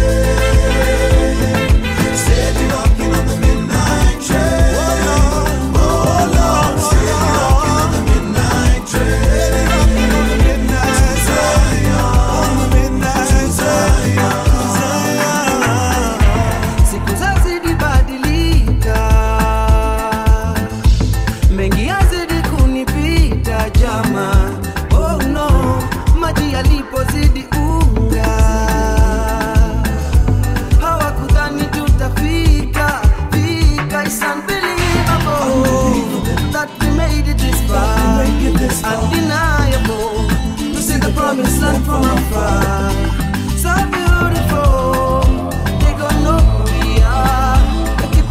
train. Steady rocking on the midnight train. Oh Lord, steady rocking on the midnight train. On the midnight Zion, on the midnight Zion. siku zazidi badilika mengi yazidi kunipita jama oh no maji yalipozidi unga hawakudhani tutafika fika It's unbelievable that we made it this far undeniable to see the promised land from afar so beautiful they gonna know who we are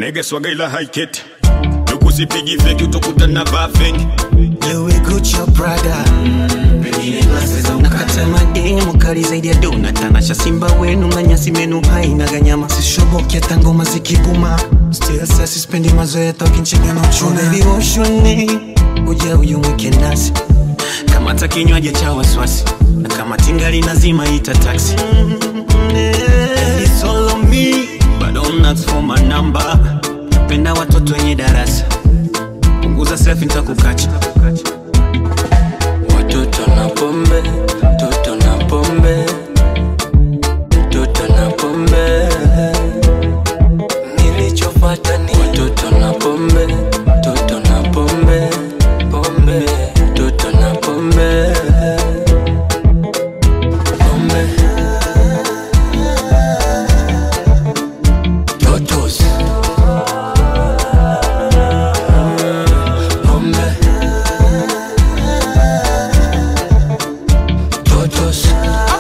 Niggas wagaila haiketi nukusipigi feki utokutana bafengi Louis Gucci your brother nakata mademu kali zaidi ya dona tanasha simba wenu na nyasi menu haina ganyama sishoboki hata ngoma zikibuma still sasa sispendi mazoea tokinchega na uchuna baby woshoni uja uyu mwike nasi kama hata kinywaji cha wasiwasi na kama tingali nazima ita taxi It's all on me but don't ask for my number penda watoto wenye darasa punguza selfie nitakukacha Watoto na pombe, toto na pombe, toto na pombe. Nilichopata ni watoto na pombe, toto na pombe, pombe, toto na pombe, pombe. Totos. Pombe. Totos.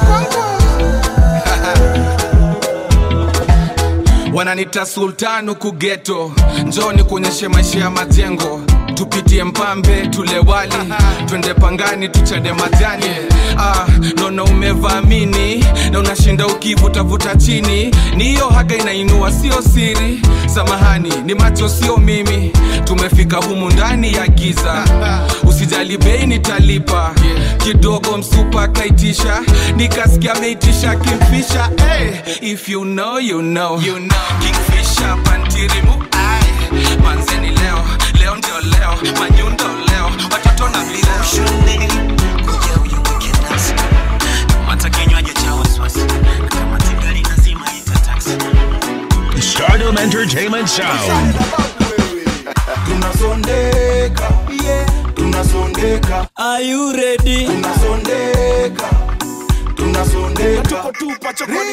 wananita sultan huku geto njoni kuonyeshe maisha ya majengo tupitie mpambe tule wali twende pangani tuchade majani ah, naona umevamini na unashinda ukivutavuta chini ni hiyo haga inainua sio siri samahani ni macho sio mimi tumefika humu ndani ya giza usijali bei nitalipa kidogo msupa kaitisha nikasikia ameitisha kimfisha hey, if you know, you know. You know. kingfisha pantirimu ai manzeni leo leo ndio leo manyundo leo watoto na vileo hata kinywaji cha wasiwasi na kama tingali nazima ita taxi Stardom Entertainment Sound. tunasondeka tunasondeka Are you ready? tunasondeka tunasondeka tunasondeka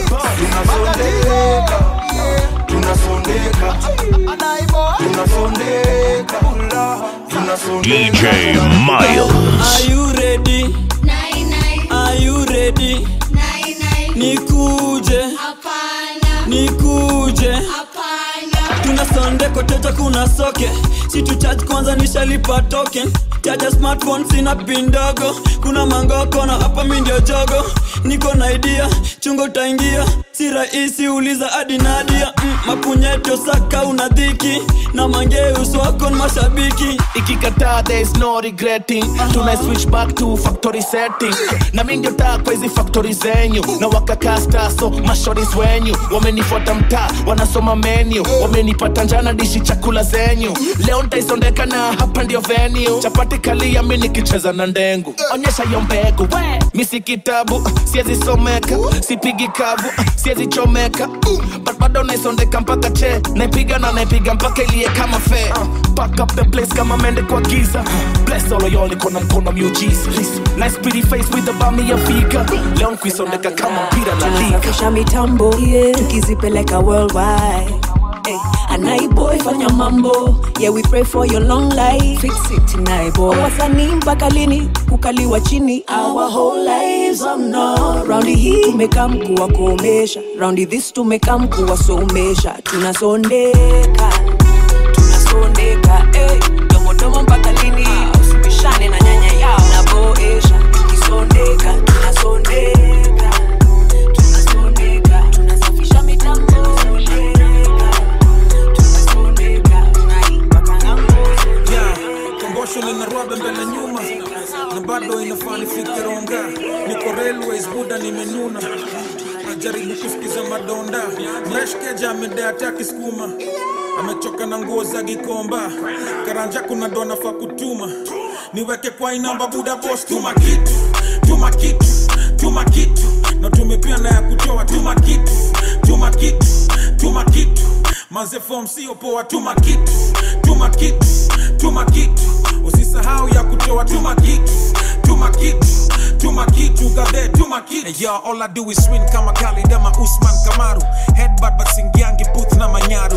tunasondeka tunasondeka tunasondeka DJ Miles. Are you ready? Are you ready? Nikuje. Nikuje. Tuna sonde koteja kuna soke si tu charge kwanza nishalipa token chaja smartphone sina pin ndogo kuna mangoko na hapa mi ndio jogo niko na idea chungo utaingia si rahisi uliza hadi nadia mm, mapunyeto saka una dhiki na mangeus wako ni mashabiki ikikataa there is no regretting tuna switch back to factory setting na mi ndio taa kwa hizi factory zenyu na wakakasta so mashoris wenyu wamenifuata mtaa wanasoma menu wamenipata njana dishi chakula zenyu leo ntaisondeka na hapa ndio venue chapati kalia mi nikicheza na ndengu onyesha yo mbegu we mi si kitabu siezi someka sipigi kavu siezi chomeka but bado naisondeka mpaka che naipiga na naipiga mpaka ilie kama fe back up the place kama mende kwa giza bless all of y'all iko na mkono miujiza nice pretty face with the bami ya fika leo nkuisondeka kama mpira na liga tunasafisha mitambo yeah. tukizipeleka worldwide Hey, anaiboy fanya mambo yeah we pray for your long life fix it naiboy wasanii mpaka lini kukaliwa chini our whole lives oh no raundi hii tumekaa mkuwa kuomesha raundi this tumekaa mkuwa somesha tunasondeka tunasondeka hey, domodomo mpaka lini usibishane na nyanya yao naboesha tukisondeka tunasondeka tunasondeka tunasafisha mitambo kongosho linarwabe mbele nyuma na bado inafaa nifike ronga niko railways buda nimenuna najaribu kusikiza madonda mreshkeja amedea taki skuma amechoka na nguo za gikomba karanja kuna dona fa kutuma niweke kwa inamba buda bos tuma kitu tuma kitu tuma kitu na tumepia na ya kutoa tuma kitu tuma kitu tuma kitu maze fom sio poa tuma kitu tuma kitu tuma kitu usisahau ya kutoa tuma kitu tuma kitu tuma kitu gadhe tuma kitu hey, yo, all I do is win kama Khalid ama Usman Kamaru headbutt but singiangi booth na manyaru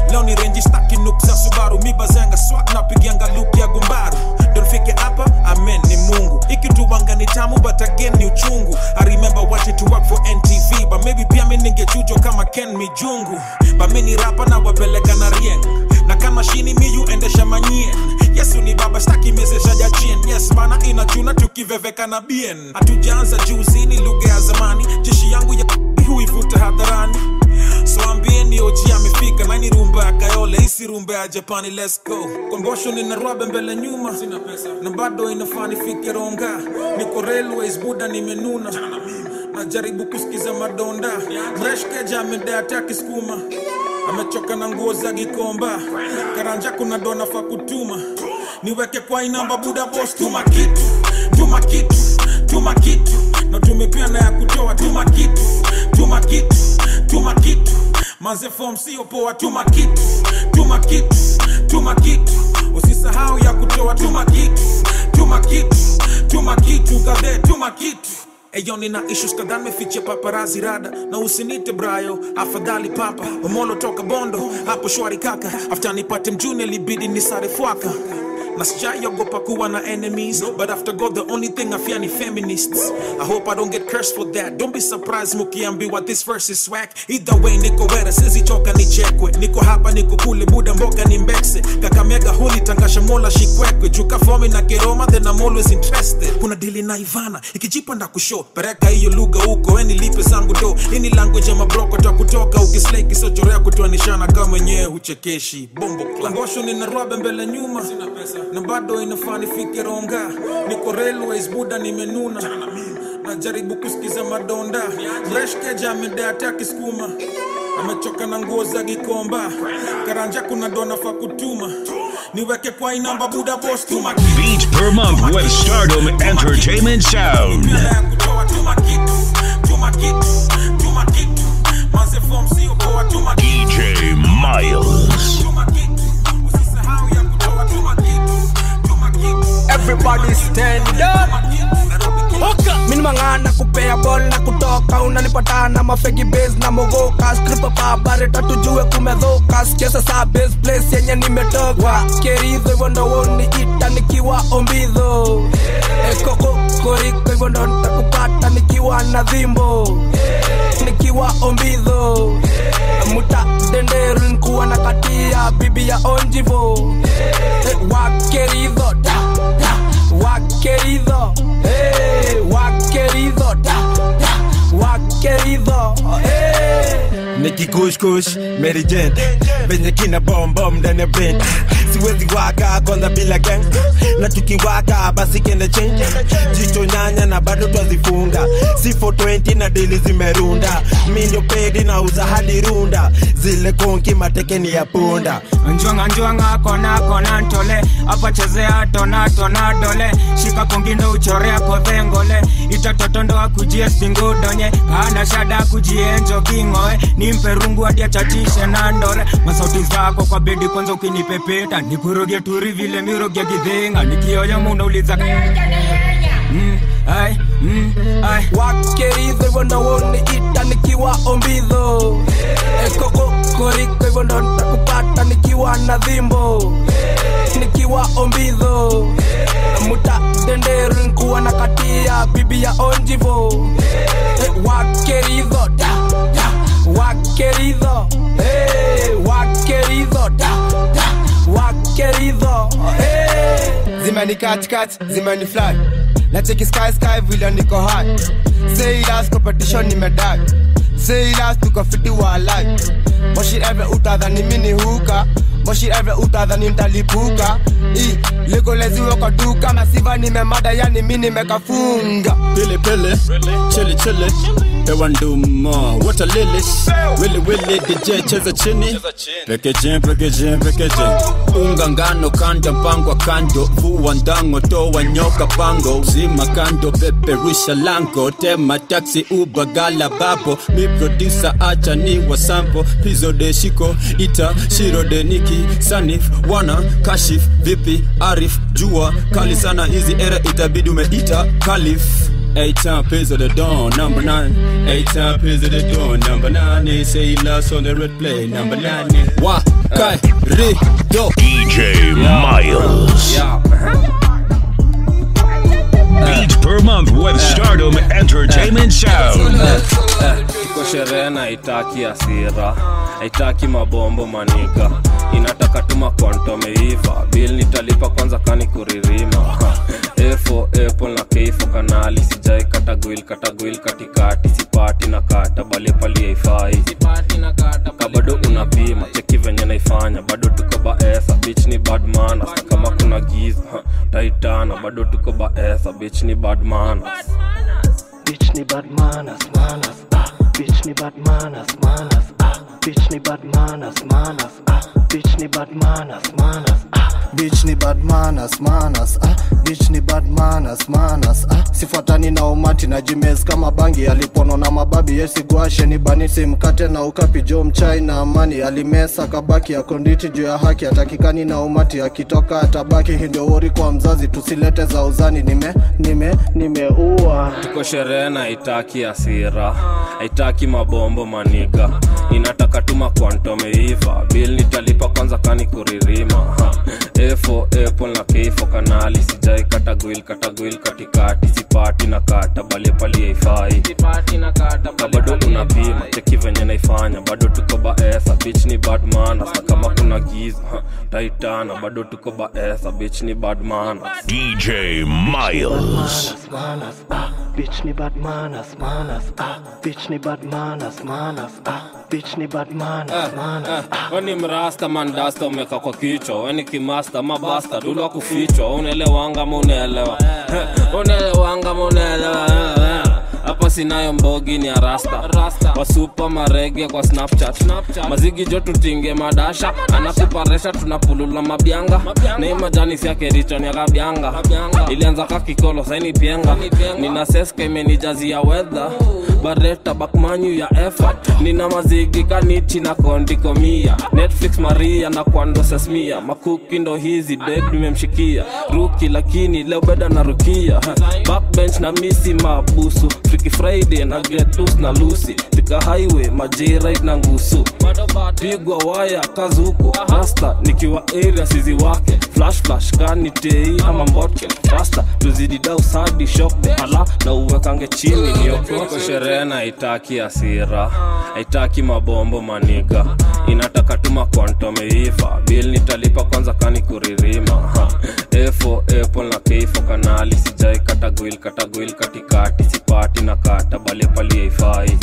leo ni renji staki nuk za subaru mibazenga swak napigianga lup ya gumbaru donfike hapa amen ni mungu ikituwanga ni tamu but again ni uchungu i remember watching to work for ntv but maybe pia mi ningechujwa kama ken mijungu but mi ni rapa na wapeleka na rieng na kama shini miyu endesha manyien yesu ni baba staki mezesha jachien yes bana inachuna tukiveveka na bien hatujaanza juzi ni lugha ya zamani jeshi yangu ya huivuta hadharani so ambieni oji amefika nani rumba ya kayole isi rumba ya japani let's go kombosho nina rwabe mbele nyuma sina pesa na bado inafaa nifike ronga niko railways buda nimenuna najaribu kusikiza madonda mreshkeja amedata kiskuma amechoka na nguo za gikomba karanja kuna dona fa kutuma niweke kwa inamba buda bos tuma kitu tuma kitu tuma kitu na tumepia na ya kutoa tuma kitu tuma kitu tuma kitu manze fom sio poa tuma kitu tuma kitu tuma kitu usisahau ya kutoa tuma kitu tuma kitu tuma kitu kadhe tuma kitu Eyo nina issues kadhaa meficha paparazi rada na usinite brayo afadhali papa omolo toka bondo hapo shwari kaka after nipate mjuni libidi nisare fwaka na sijaiogopa kuwa na enemies but after god the only thing i fear ni feminists i hope i don't get cursed for that don't be surprised mukiambiwa this verse is swag either way niko wera sizichoka nichekwe niko hapa niko kule buda mboga ni mbekse kakamega huli tangasha mola shikwekwe juka fomi na keroma then i'm always interested kuna dili na ivana ikijipa nda kusho pereka hiyo lugha huko eni lipe zangu do ini language ya mabroko ta kutoka ukislei kisochorea kutoanishana kama mwenyewe huchekeshi bombo klangosho nina rwabe mbele nyuma sina pesa na bado inafaa nifike ronga niko railways buda nimenuna najaribu kusikiza madonda mreshkeja amedata kiskuma amechoka na nguo za gikomba karanja kuna dona fa kutuma niweke kwa inamba buda bos tuma Beats per month with Stardom Entertainment Sound. DJ Miles. everybody stand up mini mang'ana kupea bol na kutoka unanipata na mafegi bas na mogoka skripa babare tatujue kumedhoka sikiasa saa bas place yenye nimetoka keridho hivyo ndo woni ita nikiwa ombidho ekoko koriko hivyo ndo nitakupata nikiwa na dhimbo nikiwa ombidho muta denderu nikuwa na katia bibi ya onjivo wakeridho da, da, wakeridho hey, wakeridho da, da, wakeridho hey. nikikushkush merijent venye kina bombom ndani ya brand siwezi waka kwanza bila gang na tukiwaka basi kende change jicho nyanya na bado twazifunga si 420 na dili zimerunda mi ndio pedi na uza hadi runda zile konki matekeni ya punda njwanga njwanga kona kona ntole apa chezea tona tona dole shika kongindo uchorea kodhengole itatotondo akujie singudonye kana shada kujienjo kingoe nimpe rungu hadi achachishe na ndore masauti zako kwa bedi kwanza ukinipepeta nikuroge turi vile miroge gidhinga nikioyo munauliza mm, ai, mm, ai. wakeridho hivyo ndo woni ita nikiwa ombidho ekoko koriko hivyo ndo nitakupata nikiwa na dhimbo nikiwa ombidho muta denderu nkuwa na katia bibi ya onjivo wakeridho da, da, wakeridho hey, wakeridho da, da, wakeridho hey. zimeni katikati zimeni fly na cheki sky sky vile niko high say last competition nimedai say last tuko fiti wa life moshi ever utadhani mini huka moshi ever utadhani ntalipuka i legoleziwe kwa duka masiva nimemada yani mi nimekafunga Pili pili, chili chili, hewa nduma, water lilies, wili wili, DJ cheza chini, pekeje pekeje pekeje, unga ngano kanda pangwa kando, vua ndango toa nyoka pango, zima kando peperusha lango, tema taxi uba gala bapo, mi producer acha ni wasampo, pizo de shiko, ita shiro de niki, sanif, wana, kashif, vipi, arif, jua, kali sana hizi era itabidi umeita kalif Eight time piz of the dawn, number nine. Eight time piz of the dawn, number nine. They say he lost on the red play, number nine. Wa kai ri do. DJ Miles. Yeah. Beats per month with Stardom Entertainment Sound. iko sherehe na haitaki hasira haitaki mabombo manika inataka tuma kwantomeiva bil nitalipa kwanza kani kuririma efo apple na keifo kanali sijai katagwil katagwil katikati sipati na kata bale pali haifai ka bado unapima cheki venye naifanya bado tuko baesa bich ni badmana kama kuna giza taitana bado tuko baesa bich ni badmana Bitch ni bad manners, manners, ah. Bitch ni bad manners, manners, ah. Bitch ni bad manners, manners, ah. Bitch ni bad manners, manners, ah. Bitch ni bad manners, manners, ah. Bitch ni bad manners, manners, ah. Sifuatani na umati na jimes kama bangi alipono na mababi yesigwashe ni banisi mkate na ukapi jo mchai na amani alimesa kabaki ya konditi juu ya haki atakikani na umati akitoka atabaki hii ndio wori kwa mzazi tusilete za uzani nime nime nimeua tuko sherehe na haitaki hasira haitaki mabombo maniga inataka tuma kwantomeiva bil nitalipa kwanza kani kuririma ha. efo apple na keifo kanali sijai katagwil katagwil katikati sipati na kata bale pali haifai ka bado unapima cheki venye naifanya bado tuko baesa bich ni badmana sa kama kuna giza ha. taitana bado tuko baesa bich ni badmana DJ Miles. manners, ah. Bitch ni bad manners, manners, ah. Bitch ni bad manners, manners, ah. Bitch ni bad manners, manners. weni mrasta mandasta umeka kwa kichwa weni kimasta mabasta dulwa kufichwa unaelewanga ma unaelewa unaelewanga ma unaelewa hapa sinayo mbogi ni arasta wasupa marege kwa snapchat mazigi jo tutinge madasha anakuparesha tunapulula mabyanga nei majani siake richoni akabyanga ilianza kakikolo saini pienga nina seska imenijazia wedha bareta bakmanyu ya effort nina mazigi kanichi na kondikomia netflix maria na kwando sesmia makuki ndo hizi deg nimemshikia ruki lakini leo beda na rukia backbench na misi mabusu Freaky friday na getus na lusi tika highway majirit na ngusu pigwa waya kazuku rasta nikiwa area sizi wake flash flash kani tei ama mbotke rasta tuzidi dau sadi shokbe ala na uwekange chini niokoko sherehe na haitaki hasira haitaki mabombo maniga inataka tuma kwantomeiva bil nitalipa kwanza kani kuririma ha. efo apple na keifo kanali sijai katagwil katagwil katikati sipati na kata bale pali haifai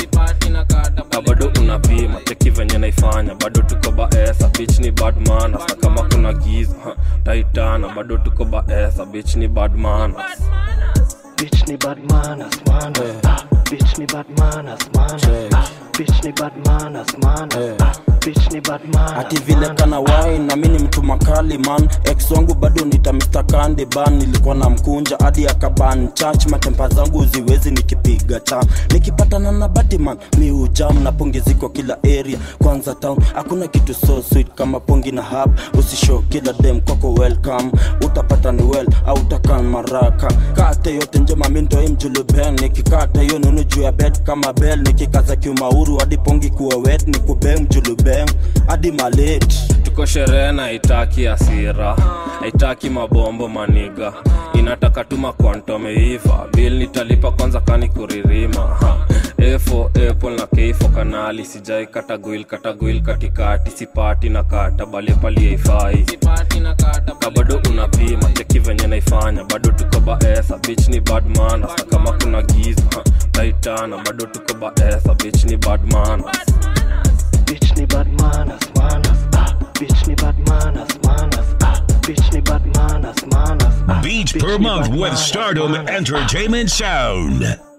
ka bado unapima cheki venye naifanya bado tuko baesa bich ni badmana sa kama kuna giza ha. taitana bado tuko baesa bich ni badmana Bitch ni bad manners, manners, ah. Bitch ni bad manners, manners, ah. Bitch ni bad manners, manners, ah. Bitch ni bad manners. ati vile kana wai na mi ni mtu makali man ex wangu bado nita Mr. Candy ban nilikuwa na mkunja hadi akaban church matempa zangu ziwezi nikipiga cha nikipatana na Batman mi ujam na pongi ziko kila area kwanza town hakuna kitu so sweet kama pongi na hub usishow kila dem kwako welcome utapata ni well au utakan maraka kate yote njema mi ndo mjuluben nikikata hiyo nunu juu ya bed kama bell nikikaza kiumauru hadi pongi kuwa wet ni kubeng mjulubeng hadi malet tuko sherehe na haitaki hasira haitaki mabombo maniga inataka tuma kwantomeiva bil nitalipa kwanza kani kuririma ha. efo apple na keifo kanali sijai katagwil katagwil katikati sipati na kata bale pali haifai ka bado unapima cheki venye naifanya bado tuko baesa bich ni badmana sa kama kuna giza ha. taitana bado tuko baesa bich ni badmana Bitch ni bad manners, manners, ah. Bitch ni bad manners, manners, ah. Bitch ni bad manners, manners, ah. Beats Bitch per ni month bad with manners, Stardom manners, ah. Entertainment Sound.